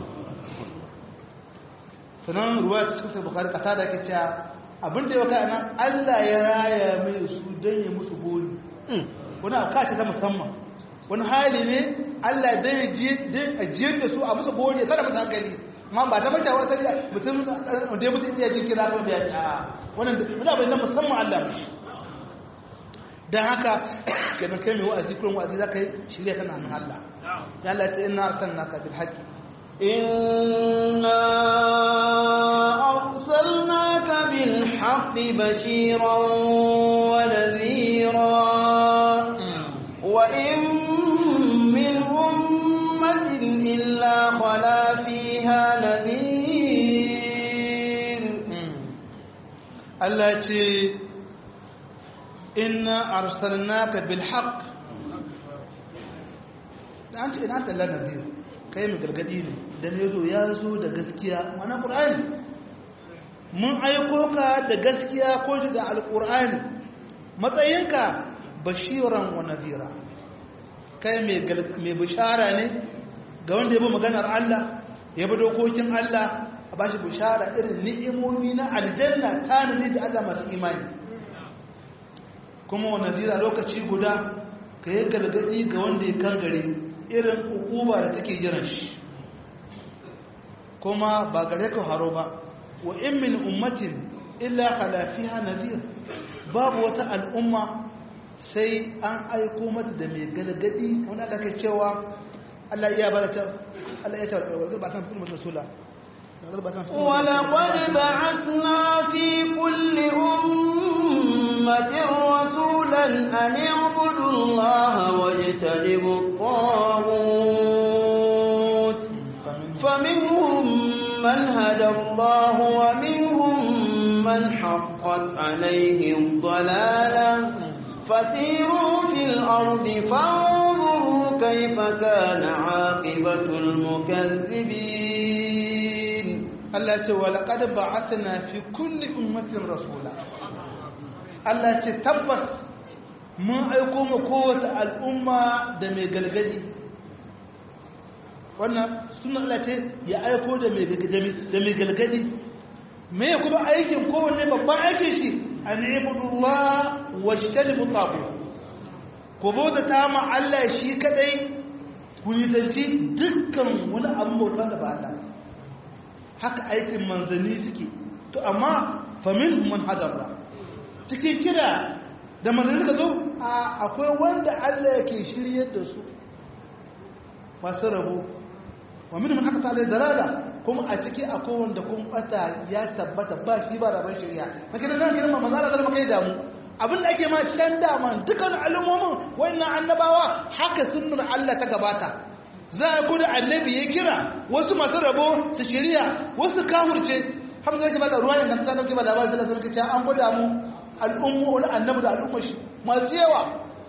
sannan ruwa ta cikin bukari kasa da ke cewa abin da ya waka nan Allah ya raya mai su don ya musu boli wani akaci ta musamman wani hali ne Allah don ya ajiyar da su a musu boli ya sada musu hankali ma ba ta mata wata da mutum da ya mutum iya jin kira kan biya a wannan wani abin na musamman Allah mashi don haka kenan kai mai wa'azi kullum wa'azi za ka yi shirya tana hannun Allah ya Allah ce ina arsalnaka bil haqqi إنا أرسلناك بالحق بشيرا ونذيرا وإن من Allah ce inna arsalnaka bil haqq da an ce ina ta Allah nabi kai mu gargadi ne dan yazo ya zo da gaskiya mana qur'ani mun aiko ka da gaskiya ko da alqur'ani matsayinka bashiran wa nadhira kai mai mai bishara ne ga wanda ya bi maganar Allah ya bi dokokin Allah a bashi bishara irin ni'imomi na aljanna tanani da Allah masu imani kuma wa nadira lokaci guda ka yi gargadi ga wanda ya kangare irin hukuma da take jiran shi kuma ba gare ka haro ba wa in min ummatin illa khala fiha nadir babu wata al'umma sai an aiko mata da mai gargadi wanda aka kai cewa Allah iya bada ta Allah ya ta ba san kuma rasula ولقد بعثنا في كل أمة رسولا أن اعبدوا الله واجتنبوا الطاغوت فمنهم من هدى الله ومنهم من حقت عليه الضلالة فسيروا في الأرض فانظروا كيف كان عاقبة المكذبين Allah ce wa laqad ba'athna fi kulli ummatin rasula Allah ce tabbas mun aiko mu kowace al'umma da mai galgadi wannan sunan Allah ce ya aiko da mai galgadi da mai galgadi me kuma aikin kowanne babban aikin shi an ibudullah wa shtanibu tabu ko bauta ta ma Allah shi kadai ku nisanci dukkan wani abu bauta da ba Allah haka aikin manzanni suke to amma famin man hadarra cikin kira da manzanni suka zo akwai wanda Allah yake shiryar da su masu rabo wa min man haka ta dalala kuma a ciki akwai wanda kun bata ya tabbata ba shi ba rabon shari'a kake da nan gidan manzo Allah zama kai damu abin da ake ma can dama dukkan al'ummomin wannan annabawa haka sunnar Allah ta gabata za a kuda annabi ya kira wasu masu rabo su shirya wasu kafurce hamza yake bada ruwa yankan ta dauke ba labarin sallallahu alaihi wasallam an gwada mu al'ummu wani annabi da al'umma shi masu yawa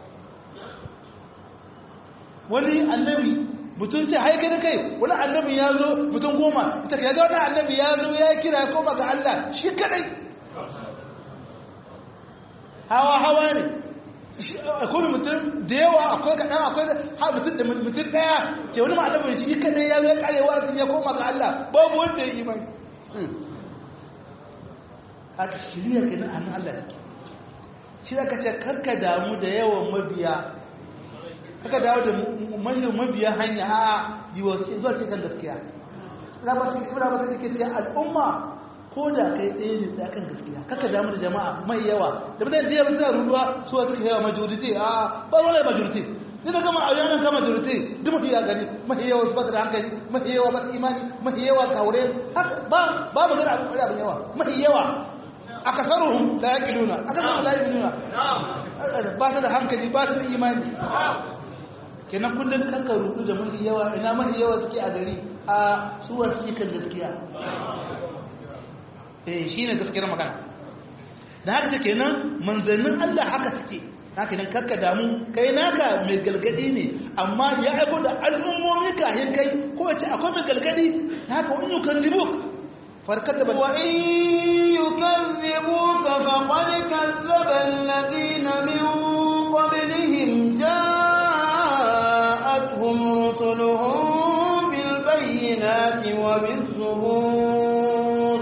wani annabi mutum ce haike da kai wani annabi ya zo mutum goma ita ya ga wani annabi ya zo ya kira ya koma ga Allah shi kadai hawa hawa ne akwai mutum da yawa akwai kaɗan akwai ha mutum da mutum ɗaya ce wani ma'alamin shi kadai ya zai karewa ya koma ga Allah babu wanda ya imani haka shirya ke nan hannun Allah take shi aka ce karka damu da yawan mabiya kaka dawo da manyan mabiya hanya a yi wasu zuwa ce kan gaskiya ina ba su ibra ba su ke ce al'umma ko da kai ɗaya ne da kan gaskiya kaka damu da jama'a mai yawa da mutane da yawa suna ruruwa su wasu ka yawa majority a ba wani majority sai da gama a yanar ka majority duk mafi ya gani mafi yawa su bata da hankali mafi yawa ba su imani mafi yawa kaure ba ba mu gana abin abin yawa mafi yawa a kasaruhun da ya kiluna a kasaruhun da ya kiluna ba su da hankali ba su da imani kenan kullum kanka rudu da mafi yawa ina mafi yawa suke a gari a suwa suke kan gaskiya eh shi ne gaskiyar magana da haka ce kenan manzannin Allah haka suke haka nan kakka damu kai naka mai galgadi ne amma ya aiko da al'ummomi kahin kai ko wace akwai mai galgadi haka wani yukan zibu farkar da wa in yukazzibuka faqad kazzaba alladhina min qablihim ja'atuhum rusuluhum bil bayyinati wa bis zubur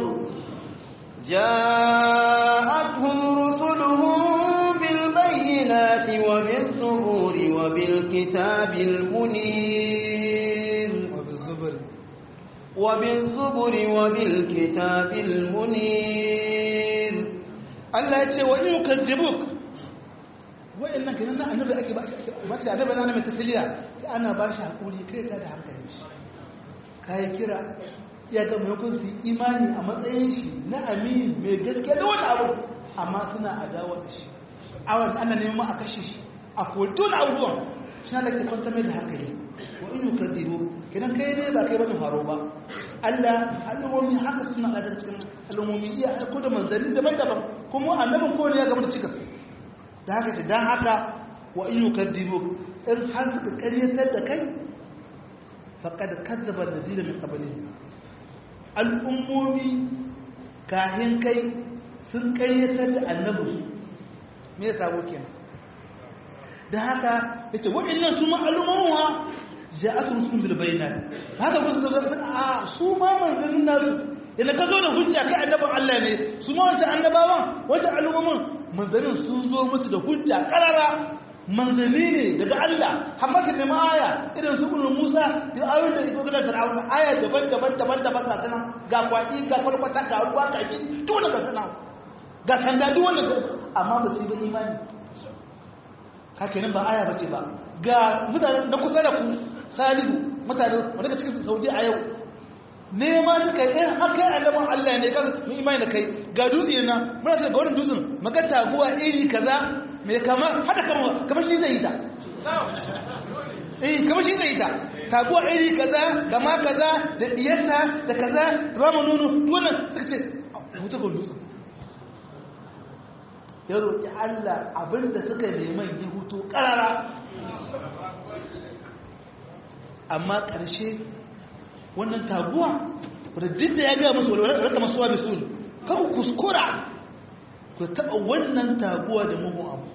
جاءتهم رسلهم بالبينات وبالزبور وبالكتاب المنير وبالزبر وبالزبر وبالكتاب المنير Allah ya ce wa in yukazzibuk wa'annan kenan nan annabi ake ba ba shi annabi ana mai tasliya sai ana ba shi hakuri kai ta da hankali shi kai kira ya ga maimakon su imani a matsayin shi na amin mai gaske da wani abu amma suna adawa da shi awan ana neman a kashe shi a kodon abubuwan shi na da ke kwanta mai da hankali wa in yukadzibu kenan kai ne ba kai bane haro ba Allah al'ummomi haka suna da cikin al'ummomi iya aiko da manzanni daban-daban kuma annabin kowane ya gama da cikas da haka ce dan haka wa in yukadibu in har suka karyatar da kai faqad kadzaba alladhina min qablihim al'ummomi kahin kai sun karyatar da annabinsu me ya sabo kenan da haka ya ce waɗannan su ma al'ummowa ja a sun sun bilbaina haka ku su zai a su ma manzannin nasu yana ka zo da hujja kai annaban Allah ne su ma wancan annabawan wancan al'ummomin manzannin sun zo musu da hujja karara manzanni ne daga Allah amma ka nemi aya irin su ibn Musa da ayoyin da iko gidan Fir'auna aya daban daban daban daban ga sanan ga kwadi ga kwalkwata ga ruwa ga ji duk wannan ga sanan ga sanda duk wannan amma ba su yi ba imani haka nan ba aya bace ba ga mutane da kusa da ku salihu mutane wanda ka cikin saudi a yau nema suka yi in haka yi annaban Allah ne kan mu imani da kai ga dutse na muna sai ga wannan dutsen maka taguwa iri kaza mai kama hada kama kamar shi zai yi ta eh kamar shi zai yi ta taguwa iri kaza kama kaza da diyarta da kaza da ba mu nono wannan suka ce hutu ga dutsen ya roƙi Allah abinda suka neman yi hutu ƙarara amma ƙarshe wannan taguwa wadda duk da ya gaya musu wadda masu wa bisul kaku kuskura ku taɓa wannan taguwa da mugun abu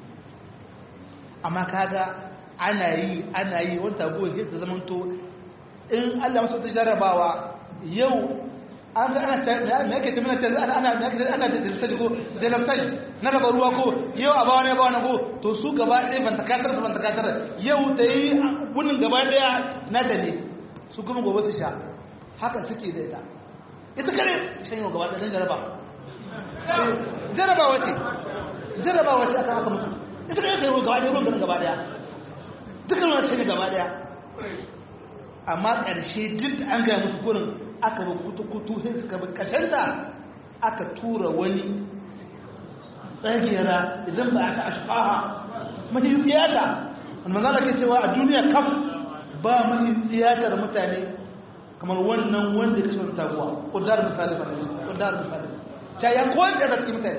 amma kaga ana yi ana yi wani taguwa ke ta zamanto in Allah masu ta jarabawa yau an ga ana me yake tafi na canza ana ana ana da dalilai ko dalilai na raba ruwa ko yau a bawa ne bawa na ko to su gaba ɗaya ban takatar su ban takatar yau ta yi gunin gaba ɗaya na da ne su kuma gobe su sha haka suke da ita ita kare shan yau gaba ɗaya don jaraba jarabawa ce jarabawa ce aka maka musu ita kare shan yau gaba ɗaya ruwan ganin gaba ɗaya dukkan wani shan gaba ɗaya amma ƙarshe duk da an gaya musu kurin aka ba kutu-kutu sai suka bi kashanta aka tura wani tsagera idan ba aka ashfaha mahi tsiyata wanda manzana ke cewa a duniya kaf ba mahi tsiyatar mutane kamar wannan wanda ya kashe wata taguwa ƙudar misali ba ne ƙudar misali ta ya kowar da zarki mutane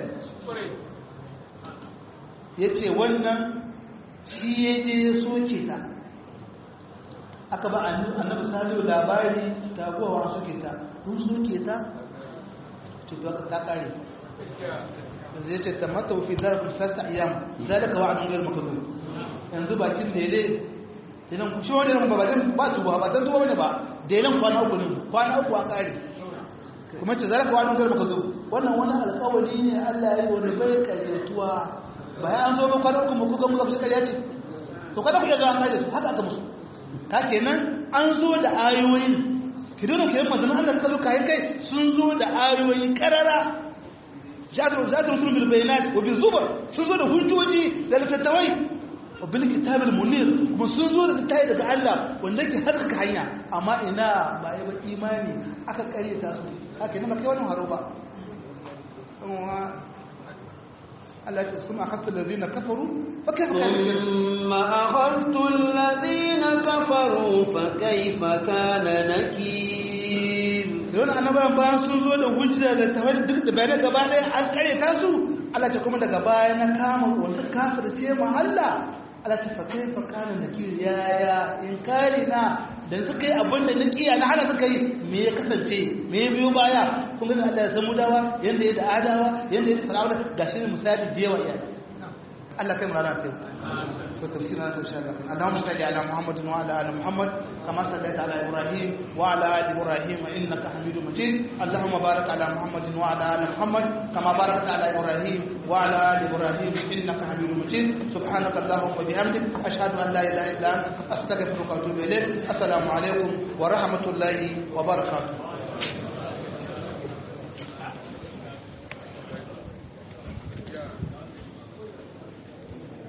ya ce wannan shi ya je ya soke ta aka ba annabi salihu labari taguwa wa suke ta kun suke ta cuta ta kare zai ce ta mata wufi zarafin sassa iyam zalika wa anun gairu makazu yanzu bakin dele idan ku shi wani ran ba zan ba tuba ba zan tuba ne ba delen kwana uku ne kwana uku a kare kuma ce zalika wa anun gairu makazu wannan wani alkawari ne Allah ya yi wani bai karyatuwa bayan an zo ba kwana uku mu kuka muka fi karya ce to kada ku iya zuwa an kare su haka aka musu ka kenan an zo da ayoyin kidan ke manzon Allah suka zo kai kai sun zo da ayoyi karara jadu zatu rusul bil bayinat wa bil zubur sun zo da hujjoji da littattafai wa bil kitabil munir kuma sun zo da littafi daga Allah wanda ke harkaka hanya amma ina ba yi ba imani aka kare ta su haka ne ba kai wannan haro ba Allah ya suma akhadtu alladhina kafaru fa kayfa kana thumma akhadtu alladhina kafaru fa kayfa kana nakir don annabawan bayan sun zo da hujja da tawhid duk da bayanai gaba ɗaya an kare ta su Allah ta kuma daga baya na kama wanda kafir ce mahalla Allah ta fa kayfa kana nakir ya ya inkari na dan suka yi abin da na kiya na hana suka yi me ya kasance me ya biyo baya kun gani Allah ya samu dawa yanda ya da adawa yanda ya da sarawa gashi ne misali da yawa iya Allah kai mu rana ta ko tafsirin ta insha Allah Allahumma salli ala Muhammad wa ala ali Muhammad kama sallaita ala Ibrahim wa ala ali Ibrahim innaka Hamidum Majid Allahumma barik ala Muhammad wa ala ali Muhammad kama barakta ala Ibrahim wa ala ali Ibrahim innaka Hamidum Majid subhanaka Allahumma wa bihamdik ashhadu an la ilaha illa anta astaghfiruka wa atubu ilayk assalamu alaikum wa rahmatullahi wa barakatuh